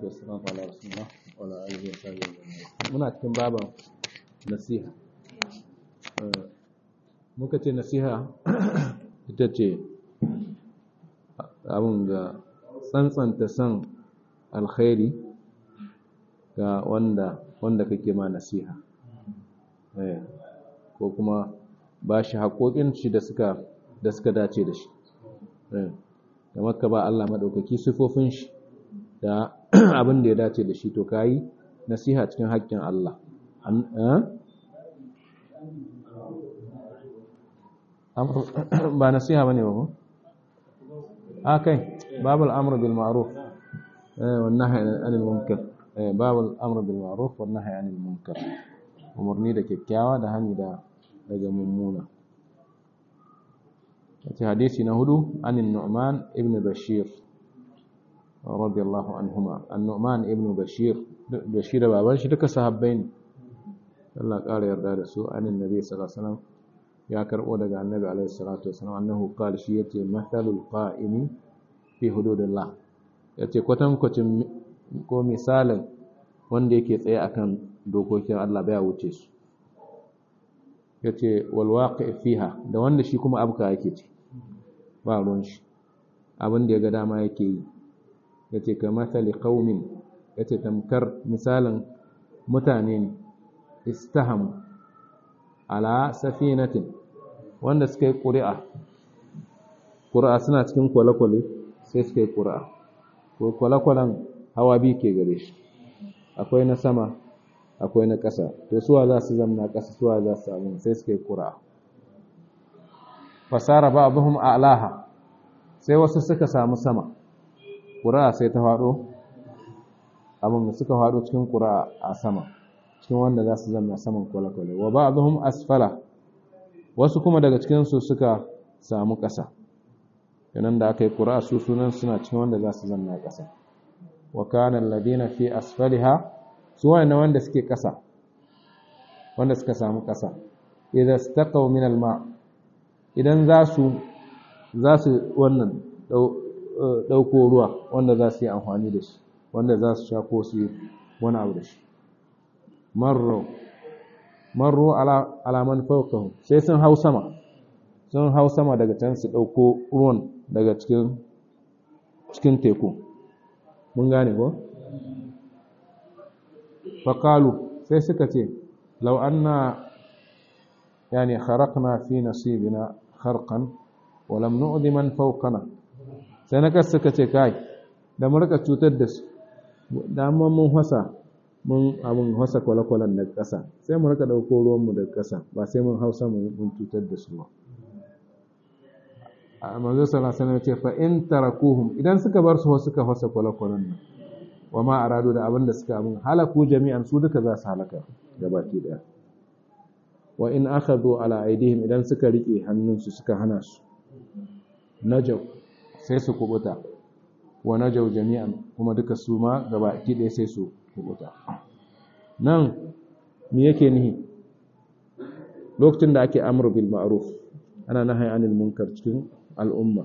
wassalamu ala rasulillah wa ala alihi wa sahbihi muna cikin baban nasiha muka ce nasiha ita ce abin da tsantsanta son alkhairi ga wanda wanda kake ma nasiha ko kuma ba shi haƙoƙin shi da suka da suka dace da shi kamar ka ba Allah maɗaukaki sifofin shi da abin da ya dace da shi to kayi nasiha cikin haƙƙin Allah ba nasiha bane ba ko a kai babul amr bil ma'ruf wan nahy anil munkar babul amr bil ma'ruf wan nahy anil munkar umarni da kyakkyawa da hani da daga mummuna wace hadisi na hudu anin nu'man ibn bashir radiyallahu anhuma an-nu'man ibn bashir bashir baban shi duka sahabbai ne Allah ƙara yarda da su anin nabi sallallahu alaihi wasallam ya karbo daga annabi alaihi salatu wasallam annahu qala shi yace mathalul qa'imi fi hududillah yace kwatan kwacin ko misalin wanda yake tsaye akan dokokin Allah baya wuce su yace wal waqi fiha da wanda shi kuma abka yake ci ba ruwan shi abin da ya ga dama yake yi yace ka mathali qaumin yace tamkar misalin mutane ne istaham ala safinatin wanda suka yi ƙuri'a ƙuri'a suna cikin kwale-kwale sai suka yi ƙuri'a ko kwale-kwalen hawa biyu ke gare shi akwai na sama akwai na ƙasa to suwa za su zamna ƙasa suwa za su samu sai suka yi ƙuri'a fasara ba abuhum a'laha sai wasu suka samu sama ƙuri'a sai ta faɗo abin suka faɗo cikin ƙuri'a a sama cikin wanda za su zama saman kwale-kwale wa ba abuhum asfala wasu kuma daga cikinsu suka samu ƙasa yanan da aka yi ƙuri'a su sunan suna cikin wanda za su zama ƙasa wa kanan ladina fi asfaliha su wani wanda suke ƙasa wanda suka samu ƙasa idan staqaw min alma idan za su za su wannan ɗauko ruwa wanda za su yi amfani da shi wanda za su sha ko su yi wani abu da shi marro marro alaman faukahu sai sun hau sama sun hau sama daga can su ɗauko ruwan daga cikin cikin teku mun gane ko faƙalu sai suka ce lau anna yani kharaqna fi nasibina kharqan wa lam nu'di man fawqana sai na kasu suka ce kai da mu rika cutar da su da mun hasa mun abin hasa kwale-kwalen daga ƙasa sai mu rika ɗauko ruwanmu daga ƙasa ba sai mun hausa mun cutar da su ba a manzo sallallahu alaihi ce fa in tarakuhum idan suka bar su suka hasa kwale-kwalen nan wa ma aradu da abin da suka abin halaku jami'an su duka za su halaka gabaki daya wa in akhadhu ala aidihim idan suka rike hannunsu suka hana su najaw sai su kubuta wa najaw jami'an kuma duka su ma gabaki daya sai su kubuta nan me yake nihi lokacin da ake amru bil ma'ruf ana nahyi anil munkar cikin al'umma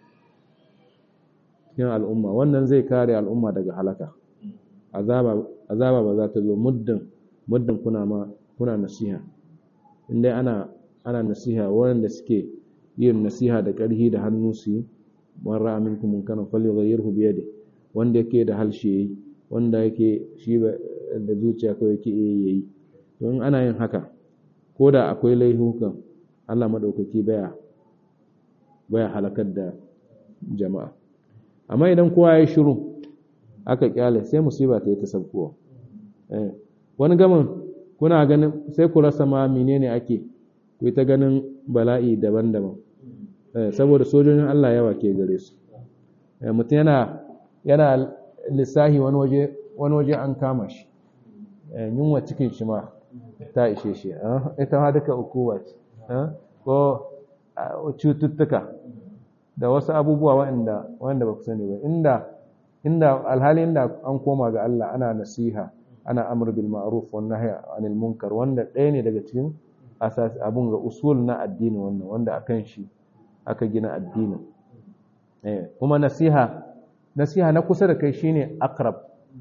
cikin al'umma wannan zai kare al'umma daga halaka azaba azaba ba za ta zo muddin muddin kuna ma kuna nasiha indai ana ana nasiha wanda suke yin nasiha da ƙarhi da hannu su yi man ra'a minkum munkaran falyughayyirhu bi yadihi wanda yake da halshe yayi wanda yake shi da zuciya kawai yake iya yi to in ana yin haka ko da akwai laihukan Allah madaukaki baya baya halakar da jama'a amma idan kowa ya shiru aka kyale sai musiba ta yi ta sabkowa eh wani gamin kuna ganin sai ku rasa ma menene ake ku ta ganin bala'i daban-daban eh saboda sojojin Allah yawa ke gare su eh mutum yana yana lissahi wani waje wani waje an kama shi yunwa cikin shi ma ta ishe shi ita ma duka ukuwa ce ko cututtuka da wasu abubuwa waɗanda wanda ba ku sani ba inda inda alhali inda an koma ga Allah ana nasiha ana amr bil ma'ruf wan nahy anil munkar wanda ɗaya ne daga cikin asas abun ga usul na addini wannan wanda akan shi aka gina addinin eh kuma nasiha nasiha na kusa da kai shine akrab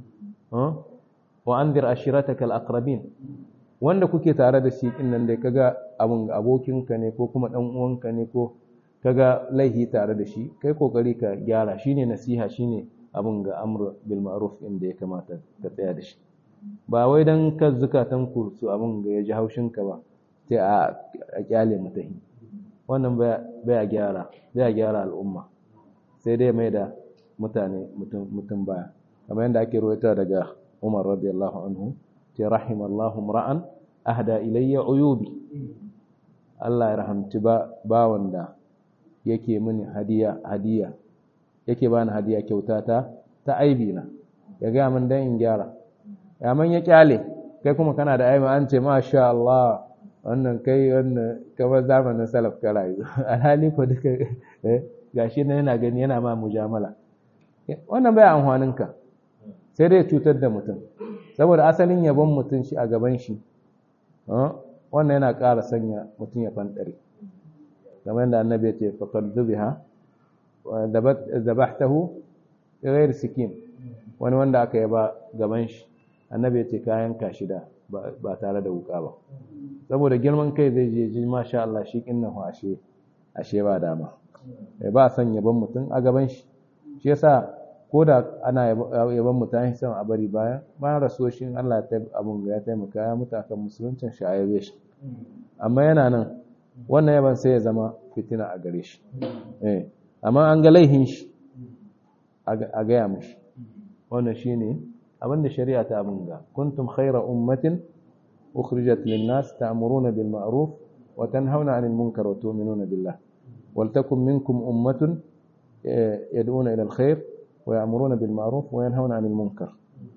wa anzir ashiratakal aqrabin wanda kuke tare da shi din nan dai kaga abun abokinka ne ko kuma dan uwanka ne ko kaga laihi tare da shi kai kokari ka gyara shine nasiha shine abun ga amr bil ma'ruf inda ya kamata ka tsaya da shi ba wai dan ka zukatan ku su abun ga ya ji haushin ka ba sai a kyale mutahi wannan baya gyara baya gyara al'umma sai dai mai da mutane mutum mutum baya kamar yadda ake ruwaita daga Umar radiyallahu anhu ce rahimallahu ra'an ahda ilayya uyubi Allah ya rahamci ba bawan da yake mini hadiya hadiya yake bani hadiya kyauta ta ta aibi na ya ga min dan in gyara ya man ya kyale kai kuma kana da aibi an ce masha Allah wannan kai wannan kamar zamanin salaf ka rayu alhali ko duka gashi nan yana gani yana ma mujamala wannan bai amfanin ka sai dai cutar da mutum saboda asalin yabon mutum shi a gaban shi wannan yana ƙara sanya mutum ya fanɗare kamar yadda annabi ya ce faqad zubiha wa zabahtahu ghayr sikin wani wanda aka yaba gaban shi annabi ya ce kayan kashi da ba tare da wuka ba saboda girman kai zai je ji masha Allah shi kinnan ashe ashe ba dama ba son yabon mutum a gaban shi shi yasa ko da ana yaban mutane son a bari bayan bayan rasuwar shi Allah ya abun ya taimaka ya mutu akan musuluncin shi a yabe shi amma yana nan wannan yaban sai ya zama fitina a gare shi eh amma an ga laihin shi a gaya mishi wannan shine abin da shari'a ta abin ga kuntum khayra ummatin ukhrijat lin-nas ta'muruna bil ma'ruf wa tanhauna 'anil munkar wa tu'minuna billah wal takum minkum ummatun yad'una ila al-khayr ويأمرون بالمعروف وينهون عن المنكر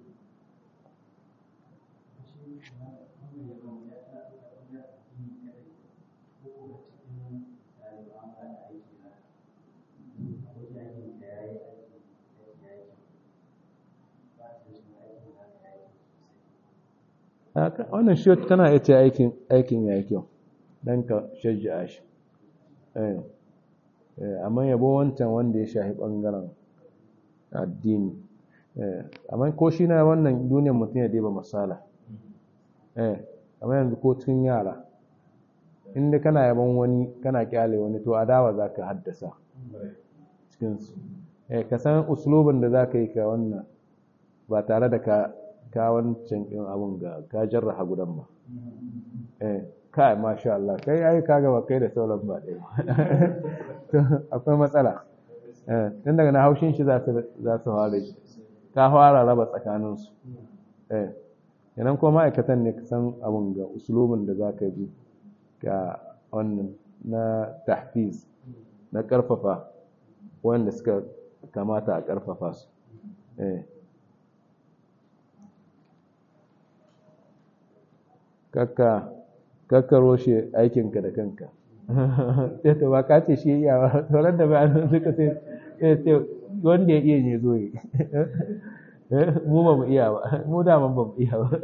wannan shi tana iya ce aikin ya yi kyau don ka shajja shi amma yabo wancan wanda ya shahi ɓangaren addini amma ko shi na wannan duniyar mutum ya deba masala amma yanzu ko cikin yara inda kana yaban wani kana kyale wani to adawa za ka haddasa cikinsu ka san uslubin da za ka yi ka wannan ba tare da ka wancan ɗin abin ga ka jarraha gudan ba kai masha Allah kai ai ka gaba kai da sauran ba ɗaya akwai matsala tun daga na haushin shi za su fara shi ta fara raba tsakaninsu yanan kuma ma'aikatan ne san abin ga usulubin da za ka bi ga wannan na tahfiz na karfafa wanda suka kamata a karfafa su kakka kakka roshe aikinka da kanka sai to ba ka ce shi iya ba sauran da ba suka sai sai wanda ya iya ne zo yi mu ba mu iya ba mu da ba mu iya ba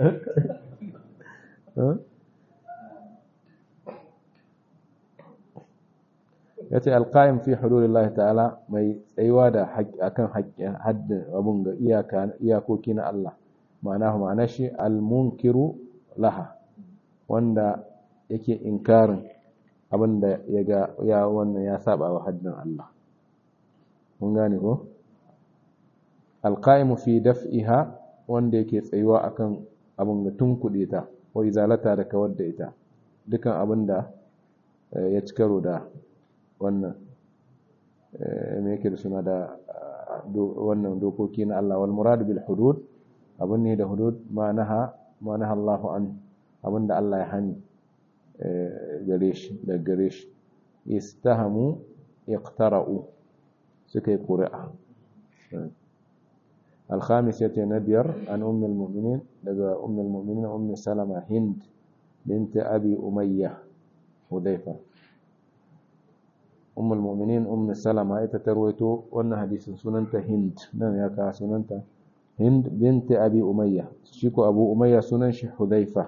ya ce alƙa'im fi hudulillahi ta'ala mai tsayuwa da akan haddin abun ga iyakoki na Allah ma'ana ma'ana shi almunkiru laha wanda yake inkarin abinda ya ga ya wannan ya saba wa haddin Allah mun gane ko alqaimu fi daf'iha wanda yake tsayuwa akan abin da tunkuɗe ta wa izalata da kawar da ita dukan abinda ya ci karo da wannan me yake da suna da wannan dokoki na Allah wal murad bil hudud abin ne da hudud ma naha ma naha Allahu an abinda Allah ya hani gare shi da gare shi istahamu iqtara'u suka yi ƙuri'a alhamis ya ce na biyar an ummul mu'minin daga ummul mu'minin ummi salama hind binta abi umayya hudaifa ummul mu'minin ummi salama ita ta rawaito wannan hadisin sunanta hind nan ya kawo sunanta hind binta abi umayya shi ko abu umayya sunan shi hudaifa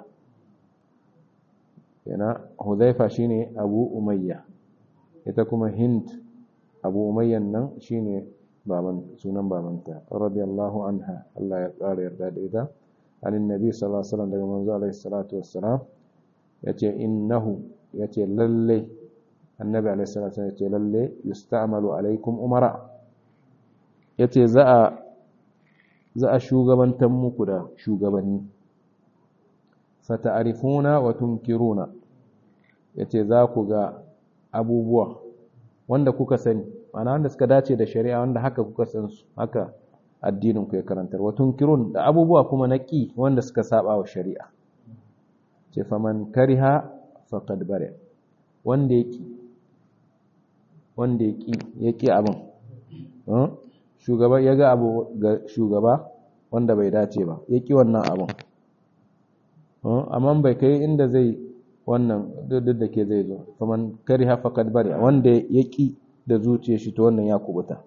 yana hudaifa shine abu umayya ita kuma hind abu umayyan nan shine baban sunan babanta radiyallahu anha Allah ya ƙara yarda da ita anin nabi sallallahu alaihi wasallam daga manzo alaihi salatu wassalam yace innahu yace lalle annabi alaihi salatu wassalam yace lalle yusta'malu alaikum umara yace za a za a shugabantar muku da shugabanni fata'arifuna wa tunkiruna yace za ku ga abubuwa wanda kuka sani ma'ana wanda suka dace da shari'a wanda haka kuka san su haka addinin ku ya karantar wa tunkirun da abubuwa kuma na ƙi wanda suka saba wa shari'a ce faman kariha faqad bare wanda ya ƙi wanda ya ƙi ya ƙi abin shugaba ya ga abu ga shugaba wanda bai dace ba ya ƙi wannan abin amma bai kai inda zai wannan duk da ke zai zo faman kariha faqad bare wanda ya ƙi da zuciyar shi to wannan ya kubuta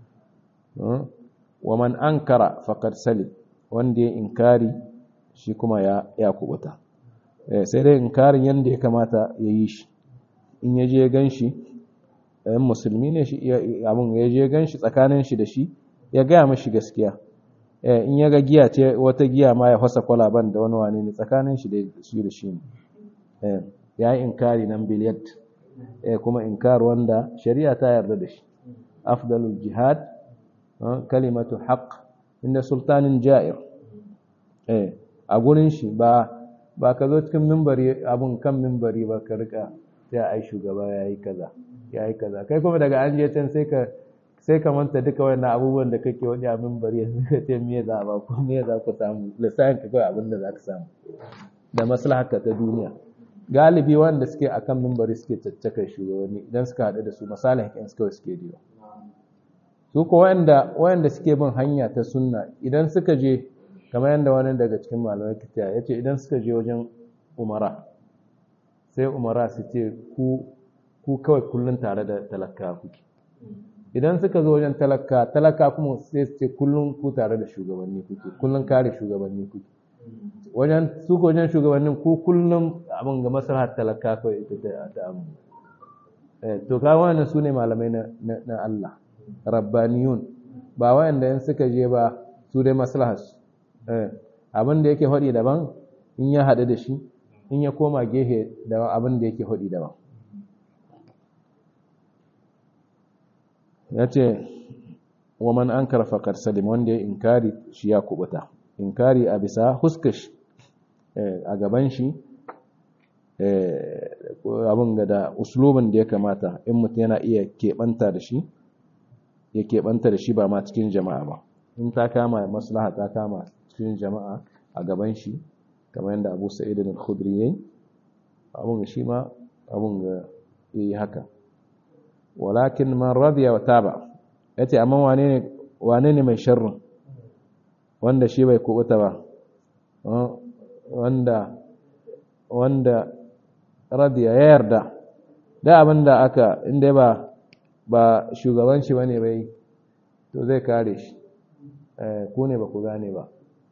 wa man ankara faqad salim wanda ya inkari shi kuma ya ya kubuta sai dai inkarin yanda ya kamata ya yi shi in ya je ganshi ɗayan musulmi ne shi abin ya je ganshi tsakanin shi da shi ya gaya mashi gaskiya in ya ga giya ce wata giya ma ya fasa kwalaban da wani wane ne tsakanin shi da shi da shi ne ya yi inkari nan biliyat kuma inkar wanda shari'a ta yarda da shi afdalul jihad kalimatu haqq inda sultanin ja'ir eh a gurin shi ba ba ka zo cikin minbari abun kan minbari ba ka rika sai ai shugaba yayi kaza yayi kaza kai kuma daga an je can sai ka sai ka manta duka wannan abubuwan da kake wani a minbari yanzu ka ce me za ba ko me za ku samu lissafin ka kawai abin da za ka samu da maslahaka ta duniya galibi wanda suke akan minbari suke caccakar shugabanni idan suka haɗu da su misalin hakan suka suke diwa su ko wanda wanda suke bin hanya ta sunna idan suka je kamar yadda wani daga cikin malamai kitiya ya ce idan suka je wajen umara sai umara su ce ku kawai kullum tare da talaka kuke idan suka zo wajen talaka talaka kuma sai su ce kullum ku tare da shugabanni kuke kullum kare shugabanni kuke wajen su ko wajen shugabannin ku kullum abin ga maslahar talaka kawai ita ta amu to ka wannan su ne malamai na Allah rabbaniyun ba wayanda in suka je ba su dai maslahar su abin da yake hodi daban in ya haɗu da shi in ya koma gehe da abin da yake hodi daban ya ce wa man an karfa salim wanda ya inkari shi ya kubuta inkari a bisa huskash a gaban shi abin ga da uslubin da ya kamata in mutum yana iya keɓanta da shi ya keɓanta da shi ba ma cikin jama'a ba in ta kama maslaha ta kama cikin jama'a a gaban shi kamar yadda abu sa'id al-khudri yayi abun ga shi ma abun ga yi haka walakin man radiya wa taba yace amma wane ne wane ne mai sharrin wanda shi bai kubuta ba wanda wanda radiya ya yarda da abinda aka inda ba ba shugaban shi bane bai to zai kare shi ku ne ba ku gane ba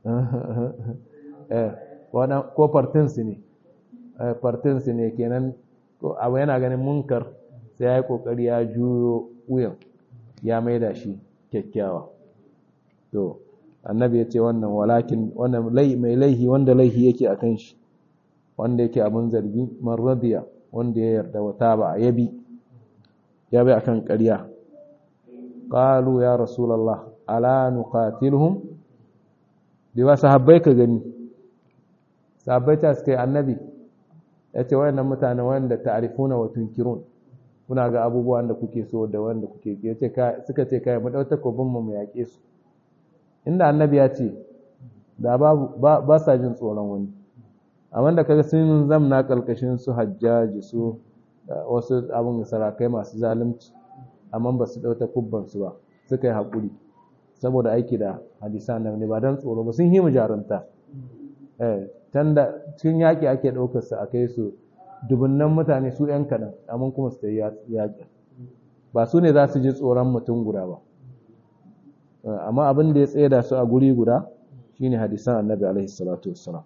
ko partinsu ne partinsu ne kenan abu yana ganin munkar sai ya yi kokari ya juyo wuyan ya maida shi kyakkyawa to annabi ya ce wannan walakin wannan mai laihi wanda laihi yake a kan shi wanda yake abin zargi man radiya wanda ya yarda wata ba a yabi ya bi akan ƙarya qalu ya rasulullah ala nuqatiluhum bi ba sahabbai ka gani sahabbai ta suka yi annabi ya ce wayannan mutane wanda ta'rifuna wa tunkirun kuna ga abubuwan da kuke so da wanda kuke ya ce suka ce kai mu dau takobin mu mu yaƙe su inda annabi ya ce da babu ba sa jin tsoron wani amma da kaga sun zamna kalkashin su hajjaji su wasu abin sarakai masu zalunci amma ba su dau takubban su ba suka yi haƙuri saboda aiki da hadisan nan ne ba don tsoro ba sun yi jarunta eh tanda cikin yaƙi ake ɗaukar su a kai su dubunnan mutane su ‘yan kaɗan amma kuma su yi yaƙi ba su ne za su ji tsoron mutum guda ba amma abin da ya tsaye da su a guri guda shine hadisan annabi alaihi salatu wassalam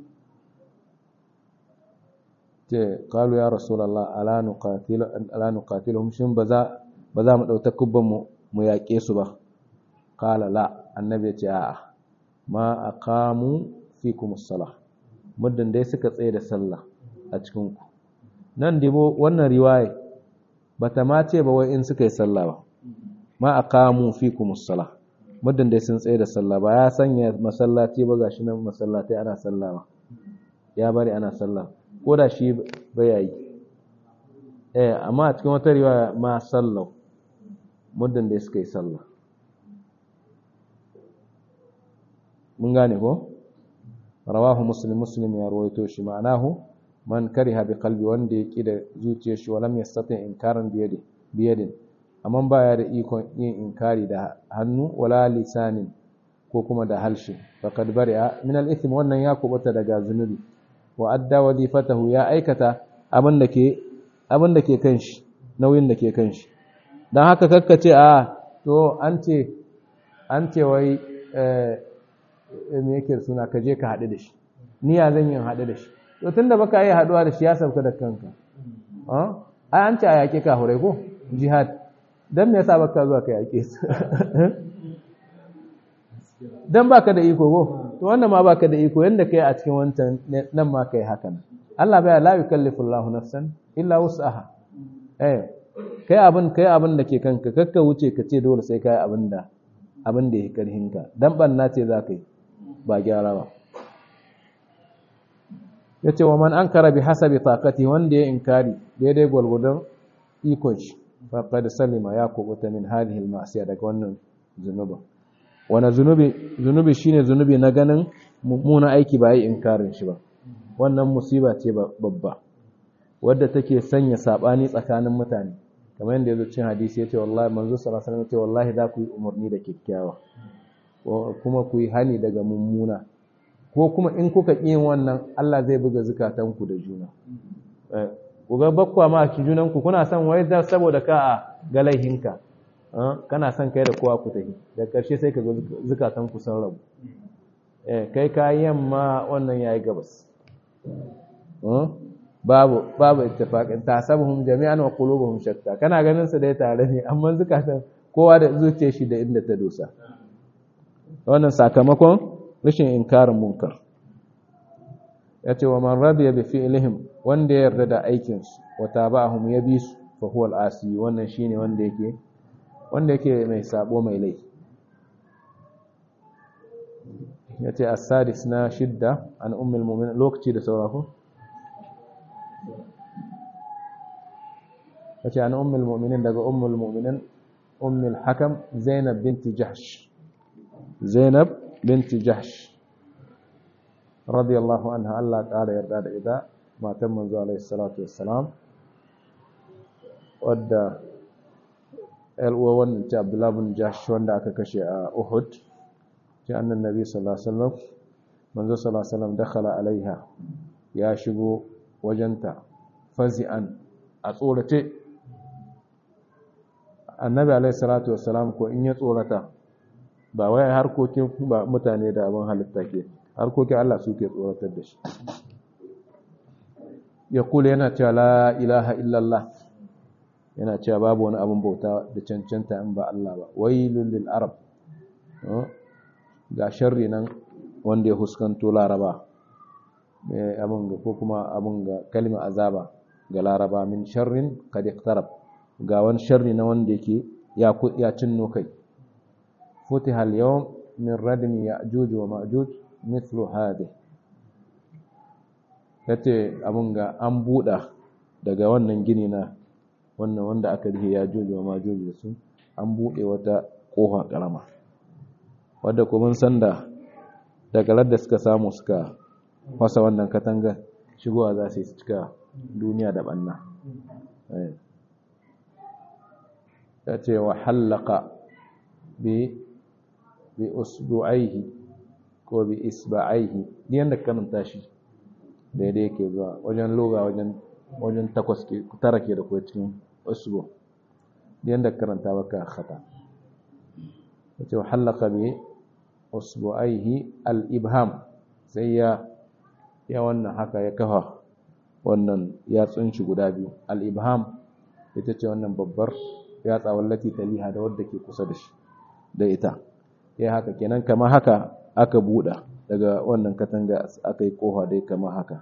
ce kalu ya rasulallah ala nuqatiluhum shin ba za ba za mu ɗauta kubban mu mu yaƙe su ba qala la annabi ya ce a'a ma aqamu fikum as-salah muddin dai suka tsaye da sallah a cikin ku nan dibo wannan riwaya bata ma ce ba wai in suka yi sallah ba ma aqamu fikum as-salah muddin dai sun tsaye da sallah ba ya sanya masallaci ba gashi nan masallatai ana sallah ba ya bari ana sallah ko da shi bai yi eh amma a cikin wata riwaya ma sallau muddin dai suka yi sallah mun gane ko rawahu muslim muslim ya rawaito shi ma'anahu man kariha bi qalbi wanda ya da zuciyar shi walam yastati inkaran bi yadi bi yadin amma baya da ikon yin inkari da hannu wala lisanin ko kuma da halshe faqad bari'a min al-ithm wannan ya kubuta daga zunubi wa adda wadifatahu ya aikata abin da ke abin da ke kanshi nauyin da ke kanshi dan haka kakkace a to an ce an ce wai eh me yake suna ka je ka haɗu da shi niyya zan yin haɗu da shi to tunda baka yi haɗuwa da shi ya sauka da kanka ai an ce a yaƙe ka hurai ko jihad dan me yasa baka zuwa ka yaƙe su dan baka da iko ko to wannan ma baka da iko yanda kai a cikin wancan nan ma kai haka nan Allah bai la yukallifu Allahu nafsan illa wus'aha eh kai abin kai abin da ke kanka kakka wuce ka ce dole sai kai abin da abin da yake karhinka dan banna ce za ka yi ba gyara ba yace wa man ankara bi hasabi taqati wanda ya inkari daidai gwargwadon ikon shi faqad salima ya kubuta min hadhihi al-ma'siya daga wannan zunuba wani zunubi zunubi shine zunubi na ganin mummuna aiki ba yi inkarin shi ba wannan musiba ce babba wadda take sanya sabani tsakanin mutane kamar yadda yazo cin hadisi yace wallahi manzo sallallahu alaihi wasallam yace wallahi za ku yi umarni da kyakkyawa kuma ku yi hani daga mummuna ko kuma in kuka yin wannan Allah zai buga zukatanku da juna ku ga bakwa ma ki junanku kuna son wai da saboda ka a ga laihinka kana son kai da kowa ku tafi da ƙarshe sai ka ga zukatanku sun rabu kai ka yamma wannan yayi gabas babu babu ittifaqin tasabuhum jami'an wa qulubuhum shatta kana ganin su dai tare ne amma zukatan kowa da zuciyar shi da inda ta dosa wannan sakamakon rashin inkarin munkar yace wa man radiya bi fi'lihim wanda ya yarda da aikin su wa tabahum ya bi su fa huwa al-asi wannan shine wanda yake wanda yake mai sabo mai laifi yace as-sadis na shidda an ummul mu'minin lokaci da saurako yace an ummul mu'minin daga ummul mu'minin ummul hakam zainab binti jahsh zainab binti jahsh radiyallahu anha Allah ƙara yarda da ita matan manzo alaihi salatu wassalam wadda uwa wannan ce Abdullah bin Jahsh wanda aka kashe a Uhud ce annan nabi sallallahu alaihi wasallam manzo sallallahu alaihi wasallam dakhala alaiha ya shigo wajenta fazi'an a tsorace annabi alaihi salatu wassalam ko in ya tsorata ba wai harkokin ba mutane da abin halitta ke harkokin Allah suke tsoratar da shi ya kula yana cewa la ilaha illallah yana cewa babu wani abin bauta da cancanta in ba Allah ba wailul lil arab ga sharri nan wanda ya huskanto laraba mai abin ga ko kuma abin ga kalmar azaba ga laraba min sharrin qad iqtarab ga wani sharri na wanda yake ya ya cinno kai فتح اليوم من ردم يأجوج ومأجوج مثل هذه yace abun ga an buɗa daga wannan gini na wannan wanda aka rihe ya joji wa majoji da su an buɗe wata ƙofa ƙarama wadda kuma san da daga da suka samu suka fasa wannan katanga shigowa za su yi cika duniya da ɓanna ya ce wa hallaka bi bi usbu'aihi ko bi isba'aihi ni yanda karanta shi daidai yake zuwa wajen loga wajen wajen takwas ke tara ke da kuwa cikin usbu ni yanda karanta baka khata yace halaka bi usbu'aihi al-ibham sai ya ya wannan haka ya kafa wannan yatsun shi guda biyu al-ibham ita ce wannan babbar yatsa wallati taliha da wadda ke kusa da shi da ita ya haka kenan kamar haka aka buɗa daga wannan katanga aka yi kofa dai kamar haka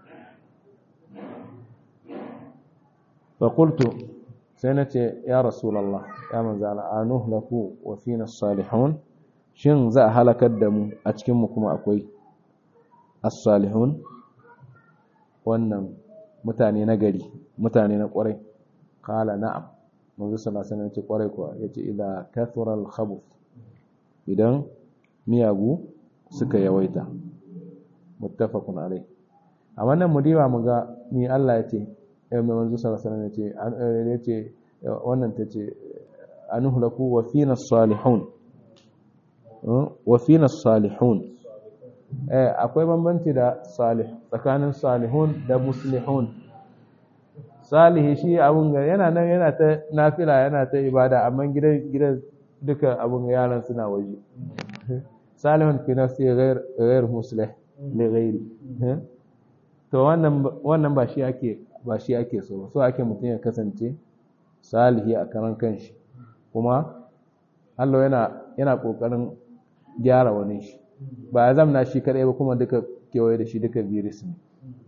fakultu sai na ce ya rasulallah ya manzala a nuhlaku wa fina salihun shin za a halakar da mu a cikinmu kuma akwai as-salihun wannan mutane na gari mutane na kwarai kala na'am manzo sallallahu alaihi wasallam ce kwarai kuwa yace idza kathura al-khabuth idan miyagu suka yawaita muttafaqun alai a wannan mudiba mu ga ni Allah yace eh mai manzo sallallahu alaihi wasallam yace yace wannan tace anuhlaku wa fina as-salihun wa fina as-salihun eh akwai bambanci da salih tsakanin salihun da muslihun salihi shi abun ga yana nan yana ta nafila yana ta ibada amma gidan gidan duka abun yaran suna waje salihun fi nafsi ghair ghair muslih li ghairi to wannan wannan ba shi ake ba shi ake so so ake mutum ya kasance salihi a karan kanshi kuma Allah yana yana kokarin gyara wani shi ba ya zamna shi kadai ba kuma duka kewaye da shi duka virus ne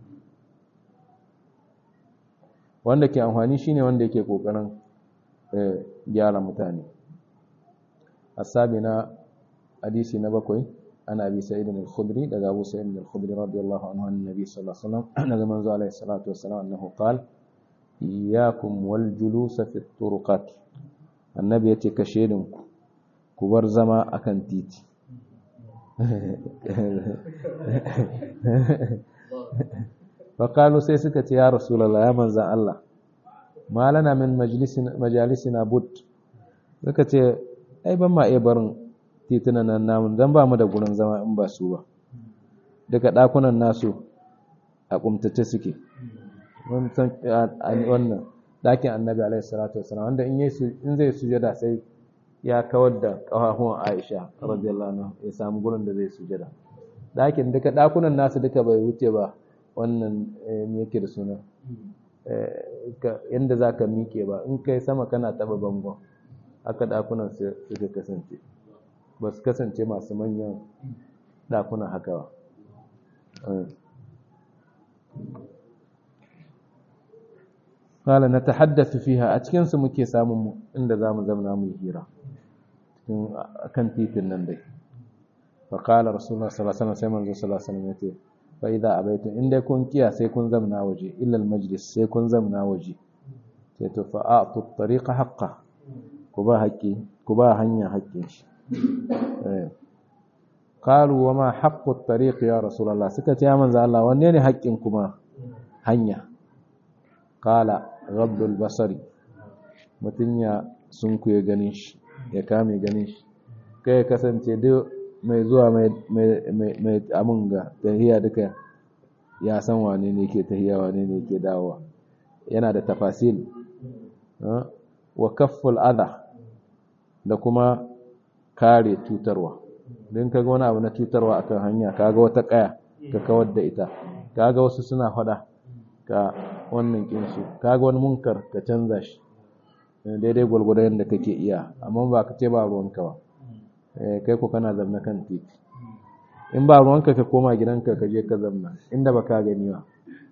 wanda ke amfani shine wanda yake kokarin gyara mutane asabi na hadisi na bakwai ana bi sa'id al-khudri daga abu sa'id al-khudri radiyallahu anhu annabi sallallahu alaihi wasallam daga manzo alaihi salatu wassalam annahu qala iyyakum wal julus fi turuqat annabi yace ka shedin ku ku bar zama akan titi faƙalu sai suka ce ya rasulallah ya manzan Allah malana min majalisina but suka ce ai ban ma iya barin titunan nan namun don ba mu da gurin zama in ba su ba daga ɗakunan nasu a ƙumtace suke wannan ɗakin annabi alaihi salatu wasalam wanda in zai sujada sai ya kawar da ƙafafuwan aisha radiyallahu anha ya samu gurin da zai sujada ɗakin duka ɗakunan nasu duka bai wuce ba wannan me yake da suna yadda za ka miƙe ba in kai sama kana taɓa bangon haka ɗakunan suka kasance ba su kasance masu manyan ɗakunan haka ba Kala na tahaddathu fiha a cikinsu muke samun inda za mu zamna mu hira kan titin nan dai fa qala rasulullah sallallahu alaihi wasallam sai manzo sallallahu alaihi wasallam yace fa idza abaitu in dai kun kiya sai kun zamna waje illa almajlis sai kun zamna waje sai to fa a'tu at-tariqa haqqa ku ba haƙƙi ku ba hanya haƙƙin shi qalu wa ma haqqu at-tariq ya rasulullah suka ce ya manzo Allah wanne ne haƙƙin kuma hanya qala rabbul basari mutun ya sunkuye ganin shi ya kame ganin shi kai kasance duk mai zuwa mai amin ga tahiya duka ya san wane ne ke tahiya wane ne ke dawowa yana da tafasil wa kafful adha da kuma kare cutarwa don kaga wani abu na cutarwa akan hanya kaga wata kaya ka kawar da ita kaga wasu suna fada ka wannan kinsu kaga wani munkar ka canza shi daidai gwalgwadon da kake iya amma ba ka ce ba ruwanka ba kai ku kana zamna kan titi in ba ruwanka ka koma gidanka ka je ka zamna inda ba ka gani ba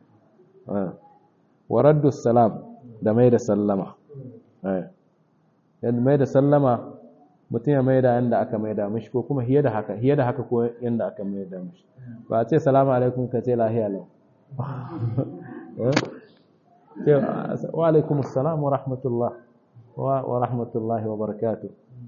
wa raddu salam da mai da sallama yadda mai da sallama mutum ya mai da yadda aka mai da mashi ko kuma hiye da haka hiye da haka ko yadda aka mai da mashi ba a ce salamu alaikum ka ce lahiya lau wa alaikum assalam wa rahmatullah wa rahmatullahi wa barakatuh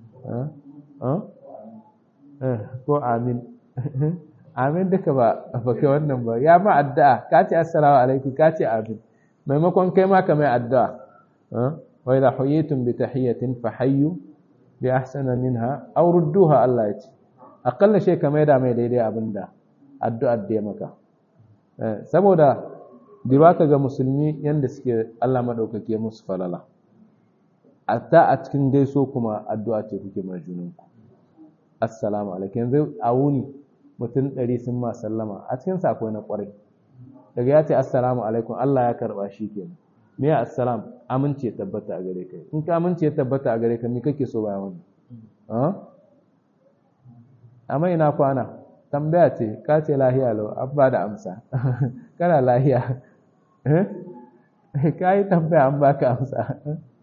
ko amin amin duka ba ba kai wannan ba ya ma addu'a ka ce assalamu alaikum ka ce amin maimakon kai ma ka mai addu'a wa idha huyitum bi tahiyatin fa hayyu bi ahsana minha aw rudduha Allah ya ce akalla shi ka mai da mai daidai abinda addu'ar da ya maka saboda diba ka ga musulmi yanda suke Allah madaukake musu falala hatta a cikin gaiso kuma addu'a ce kuke ma junanku assalamu alaikum yanzu a wuni mutum ɗari sun ma sallama a cikin akwai na ƙwarai daga ya ce assalamu alaikum Allah ya karɓa shi ke me ya assalam amince tabbata a gare ka in ka amince tabbata a gare ka me kake so bayan wannan amma ina kwana tambaya ce ka ce lahiya lau an ba da amsa kana lahiya ka yi tambaya an ba ka amsa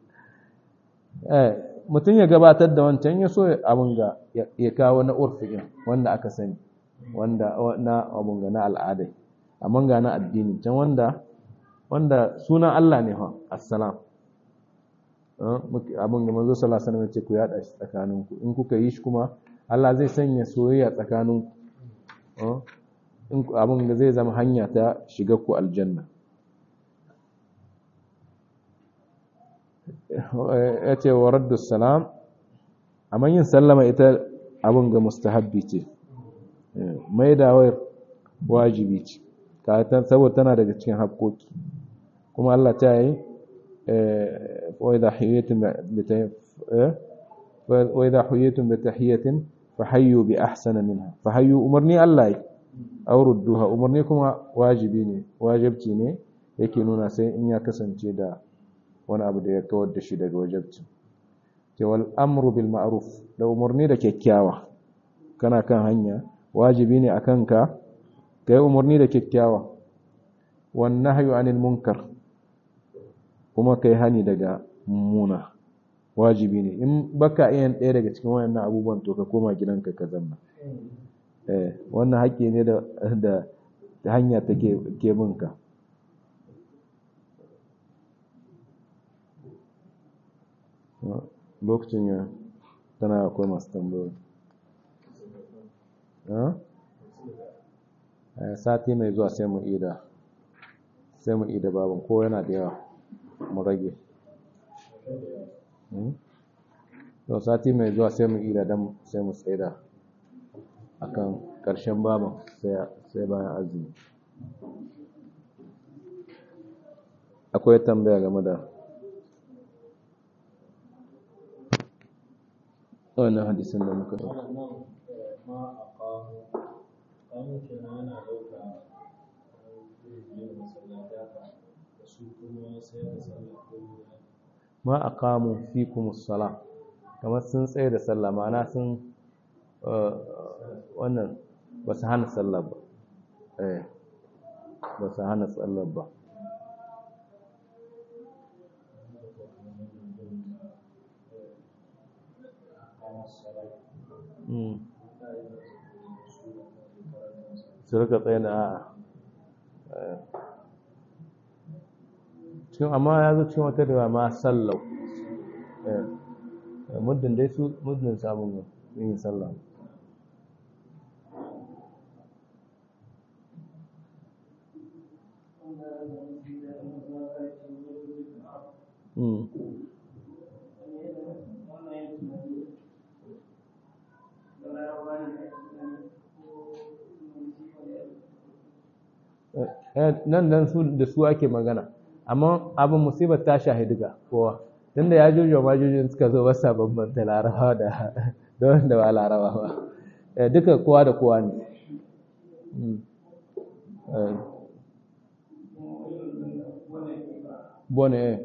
mutum ya gabatar da wancan ya so abin ga ya kawo na urfi'in wanda aka sani wanda na abin ga na al'adai amma ga na addini can wanda wanda sunan Allah ne ha assalam abin da manzo sallallahu alaihi wasallam ce ku yada shi tsakaninku in kuka yi shi kuma Allah zai sanya soyayya tsakaninku in abin da zai zama hanya ta shiga ku aljanna ya ce wa raddu salam amma yin sallama ita abin ga mustahabbi ce mai dawar wajibi ce saboda tana daga cikin haƙoƙi kuma Allah ta yi وإذا حييتم وإذا حييتم بتحية فحيوا بأحسن منها فحيوا أمرني الله أو ردوها أمرني كما واجبيني واجبتي ne yake nuna sai in ya kasance da wani abu da ya kawar da shi daga wajabci ke wal amru bil ma'ruf da umarni da kyakkyawa kana kan hanya wajibi ne akan ka kai umarni da kyakkyawa wan nahyu anil munkar kuma kai hani daga mummuna wajibi ne in baka iya ɗaya daga cikin wayannan abubuwan to ka koma gidanka ka zanna eh wannan haƙƙi ne da da hanya take ke binka lokacin ya tana akwai masu tambayoyi sati mai zuwa sai mu ida sai mu ida babin ko yana da yawa mu rage to sati mai zuwa sai mu ida don sai mu tsaida akan ƙarshen babin sai bayan azumi akwai tambaya game da wannan hadisin da muka ɗauka ma a kamun fikumus sala kamar sun tsaye da sallah ma'ana sun wannan ba su hana sallah ba ba su hana sallah ba su rika tsaye da a'a cikin amma ya zo cikin wata da ma sallau muddin dai su muddin samun yin sallah nan dan su da su ake magana amma abin musibar ta shahidu ga kowa tun da ya jojo majojin suka zo wasa bambanta larabawa da da wanda ba laraba ba duka kowa da kowa ne bone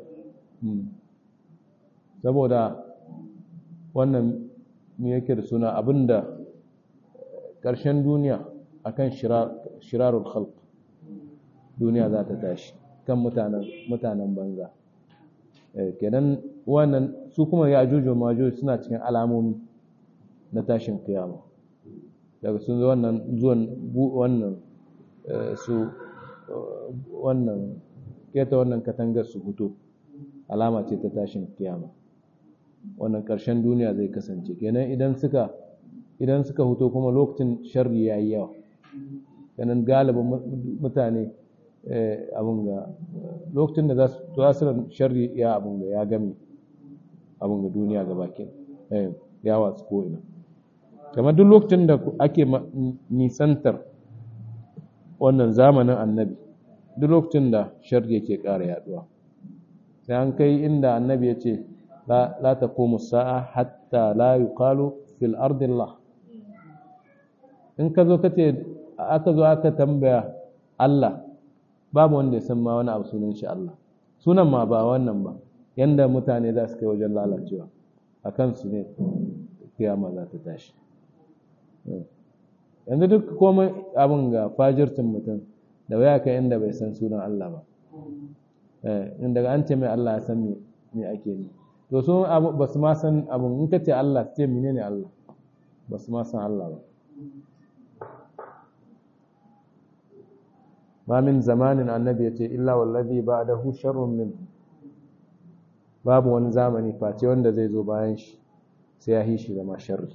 saboda wannan me yake da suna abinda ƙarshen duniya akan shirarul khalq duniya za ta tashi kan mutanen banza kenan wannan su kuma ya ajuju majuju suna cikin alamomi na tashin kiyama daga sun zo wannan zuwan wannan su wannan keta wannan katangar su hutu alama ce ta tashin kiyama wannan ƙarshen duniya zai kasance kenan idan suka idan suka huto kuma lokacin sharri yayi yawa kenan galibin mutane abin ga lokacin da za su tasirin sharri ya abin ga ya gami abin ga duniya ga bakin ya watsu ko'ina kamar duk lokacin da ake nisantar wannan zamanin annabi duk lokacin da sharri yake ƙara yaduwa sai an kai inda annabi ya ce la ta komu sa'a hatta la yuqalu fil ardillah in ka zo ka ce aka zo aka tambaya Allah babu wanda ya san ma wani abu sunan shi Allah sunan ma ba wannan ba yanda mutane za su kai wajen lalacewa a kansu ne kiyama za ta tashi yanzu duk komai abin ga fajirtin mutum da waya kai inda bai san sunan Allah ba in daga an ce mai Allah ya san me ake ni to su ba su ma san abin in ka ce Allah ce mene ne Allah ba su ma san Allah ba ma min zamanin annabi ya ce illa wallazi ba'dahu sharrun min babu wani zamani face wanda zai zo bayan shi sai ya hishi zama sharri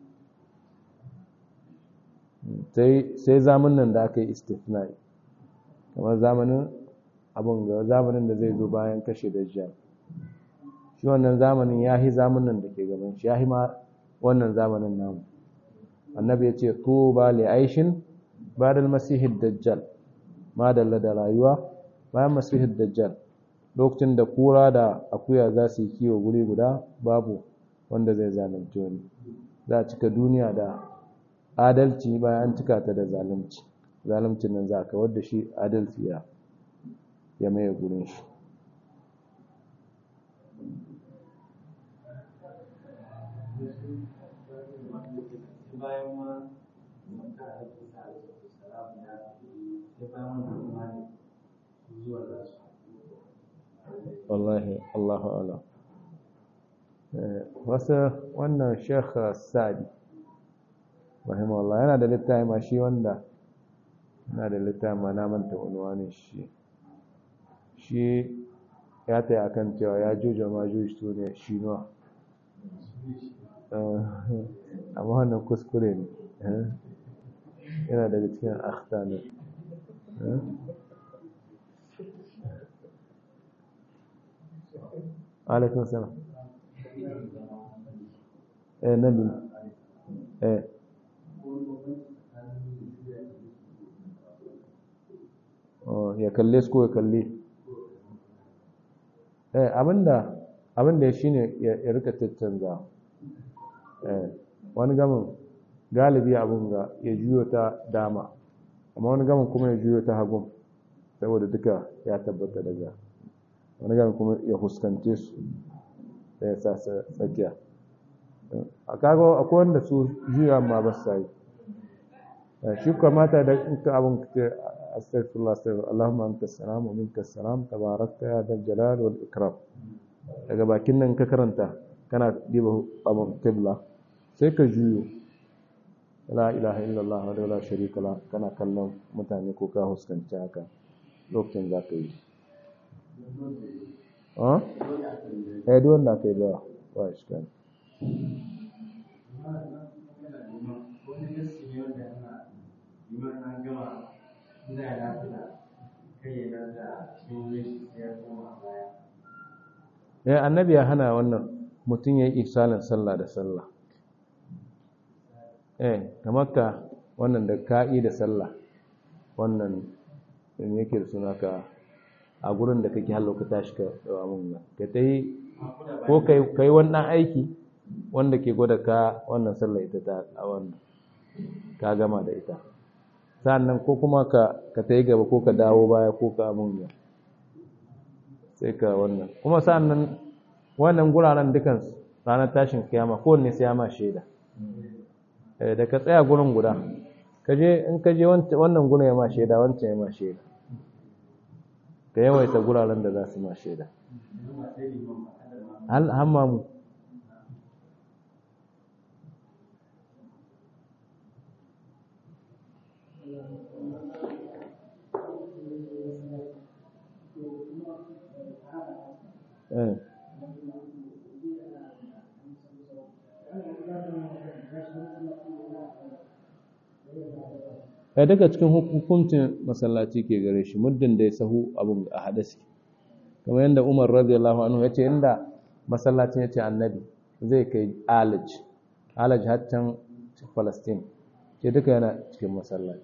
sai zamanin da aka yi istifnai kamar zamanin abin ga zamanin da zai zo bayan kashe dajjal shi wannan zamanin ya yi zamanin da ke gaban shi ya yi ma wannan zamanin namu annabi ya ce tuba li aishin ba'da masihid dajjal ma dalla da rayuwa bayan masihid dajjal lokacin da kura da akuya za su yi kiwo guri guda babu wanda zai zalunci wani za a cika duniya da adalci bayan an cika ta da zalunci zaluncin nan za a kawar da shi adalci ya ya maye gurin shi wallahi Allahu alam wasu wannan Sheikh Sadi rahimahullah yana da littafi ma shi wanda yana da littafi ma na manta unwanin shi shi ya taya akan cewa ya juja ma juji su ne shi nuwa amma wannan kuskure ne yana daga cikin akhta ne alaikun salam eh nabi eh ya kalle su ko ya kalle eh abinda abinda ya shine ya rika tattanza eh wani gamin galibi abun ga ya juyo ta dama amma wani gamin kuma ya juyo ta hagun saboda duka ya tabbata daga wani gamin kuma ya huskance su da ya sa tsakiya a kago akwai wanda su juya ma ba sa yi shi kamata da in ka abin ka astaghfirullah astaghfirullah Allahumma anta salam wa minka salam tabarakta ya dal jalal wal ikram daga bakin nan ka karanta kana diba abin qibla sai ka juyo la ilaha illallah wa la sharika la kana kallon mutane ko ka huskanci haka lokacin za ka yi ah eh duk wanda kai ba ba shi kan ya annabi ya hana wannan mutum ya yi isalin sallah da sallah eh kamar ka wannan da ka'i da sallah wannan in yake da suna ka a gurin da kake hallo ka tashi ka dawa mun nan ka ta yi ko ka yi wannan aiki wanda ke gwada ka wannan sallah ita ta a wannan ka gama da ita sannan ko kuma ka ka ta yi gaba ko ka dawo baya ko ka mun nan sai ka wannan kuma sannan wannan guraren dukansu ranar tashin kiyama kowanne sai ya ma shaida da ka tsaya gurin guda kaje in ka je wannan gurin ya ma shaida wancan ya ma shaida ka yawaita guraren da za su ma shaida hammamu eh ya daga cikin hukuncin masallaci ke gare shi muddin da ya sahu abin a hadasi kamar yadda umar radiyallahu anhu ya ce inda masallacin ya ce annabi zai kai alaj alaj haccan palestine ke duka yana cikin masallaci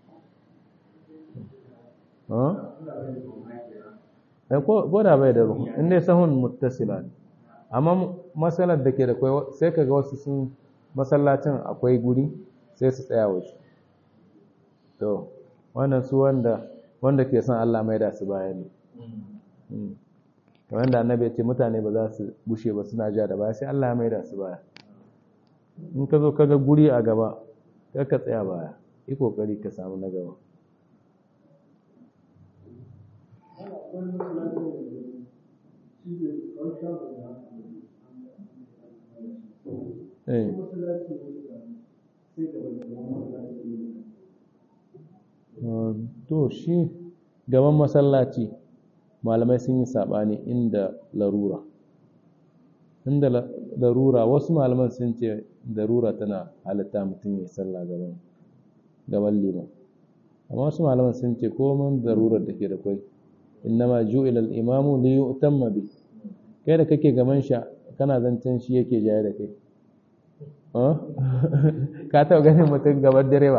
ko da bai da ruhu inda sahun muttasila ne amma matsalar da ke da kwai sai kaga wasu sun masallacin akwai guri sai su tsaya waje to wannan su wanda wanda ke son Allah mai da su baya ne kamar da annabi ya ce mutane ba za su bushe ba suna ja da baya sai Allah ya mai da su baya in ka zo kaga guri a gaba ka tsaya baya yi kokari ka samu na gaba eh to shi gaban masallaci malamai sun yi saɓani inda larura inda larura wasu malaman sun ce larura tana halitta mutum ya sallah gaban gaban liman amma wasu malaman sun ce komai larurar da ke da kwai innama ju'ila al-imamu li yu'tamma bi kai da kake gaban shi kana zancen shi yake jaye da kai ka taɓa ganin mutum gaban direba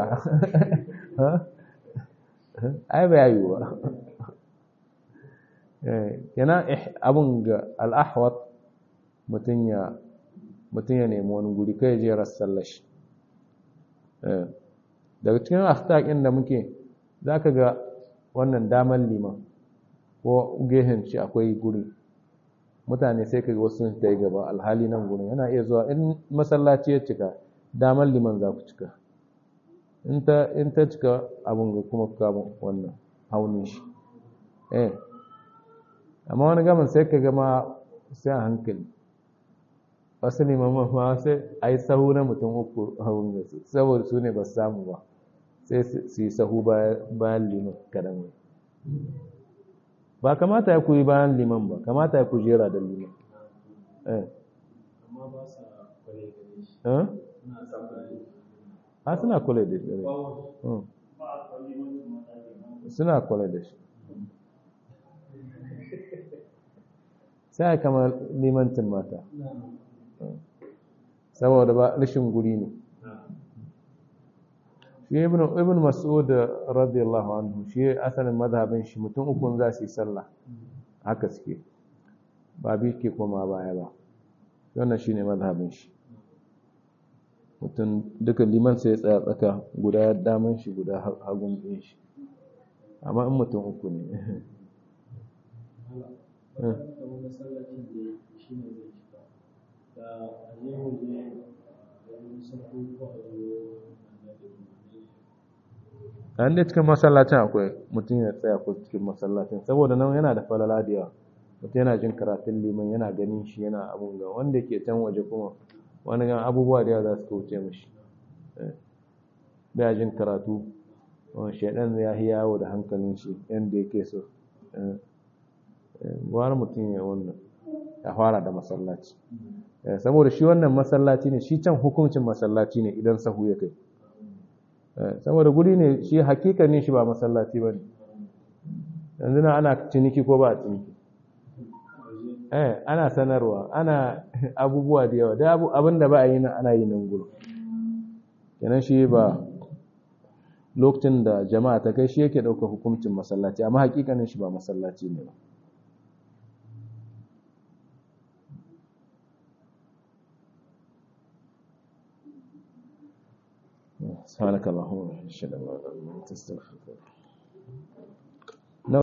ai ba yi ba yana abin ga al'ahwat mutum ya nemi wani guri kai je rassallashi daga cikin aftakin da muke za ka ga wannan damar liman ko gehen shi akwai guri mutane sai ka ga wasu ta yi gaba alhali nan gurin yana iya zuwa in masallaci ya cika damar liman za ku cika in ta cika abin ga kuma kamun wannan haunin shi eh amma wani gamin sai ka gama sai a hankali wasu limaman ma sai a yi sahu na mutum uku haun da su saboda su ne ba su samu ba sai su yi sahu bayan liman kadan ba kamata ya kuyi bayan liman ba kamata ya ku jera da liman amma ba sa kwale gare shi eh suna samun a suna kula da shi suna kula da shi sai kama limantin mata saboda ba rashin guri ne shi ibn mas'ud radiyallahu anhu shi asalin mazhabin shi mutum ukun za su yi sallah haka suke ba bi ke koma baya ba wannan shine mazhabin shi mutum duka liman sai ya tsaya tsaka guda daman shi guda hagun ɗin shi amma in mutum uku ne kamar masallacin da shi ne zai shiga da a je waje da wani sako ko a zo an da cikin masallacin akwai mutum ya tsaya ko cikin masallacin saboda nan yana da falala da yawa mutum yana jin karatun liman yana ganin shi yana abun ga wanda ke can waje kuma wani gan abubuwa da yawa za su kauce mashi da jin karatu shaidan ya yi yawo da hankalin shi yadda yake so gwara mutum ya wannan ya fara da masallaci saboda shi wannan masallaci ne shi can hukuncin masallaci ne idan sahu ya kai saboda guri ne shi hakikanin shi ba masallaci ba ne yanzu na ana ciniki ko ba a ciniki eh ana sanarwa ana abubuwa da yawa da abin da ba a yi nan ana yi nan gudu kenan shi ba lokacin da jama'a ta kai shi yake ɗaukar hukuncin masallaci amma hakikanin shi ba masallaci ne ba سبحانك اللهم وبحمدك اشهد ان لا اله الا انت استغفرك